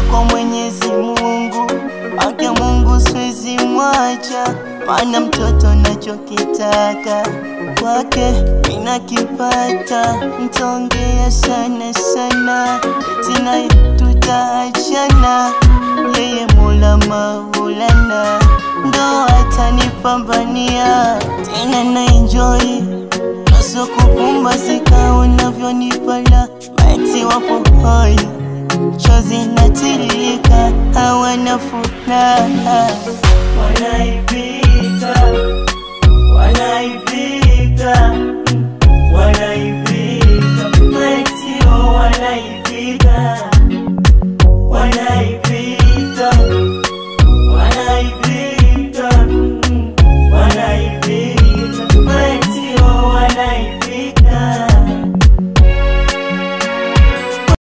naenda kwa Mwenyezi Mungu, ake Mungu siwezi mwacha, maana mtoto nachokitaka kwake ninakipata, ntaongea sana sana, tina tutaachana, yeye Mola Maulana ndo atanipambania, tena na enjoy naso kupumbazika unavyonipala, maiti wapo hoi chozi natilika, hawana furaha, wanaipika wanaipika wanaipika maitio wanaipika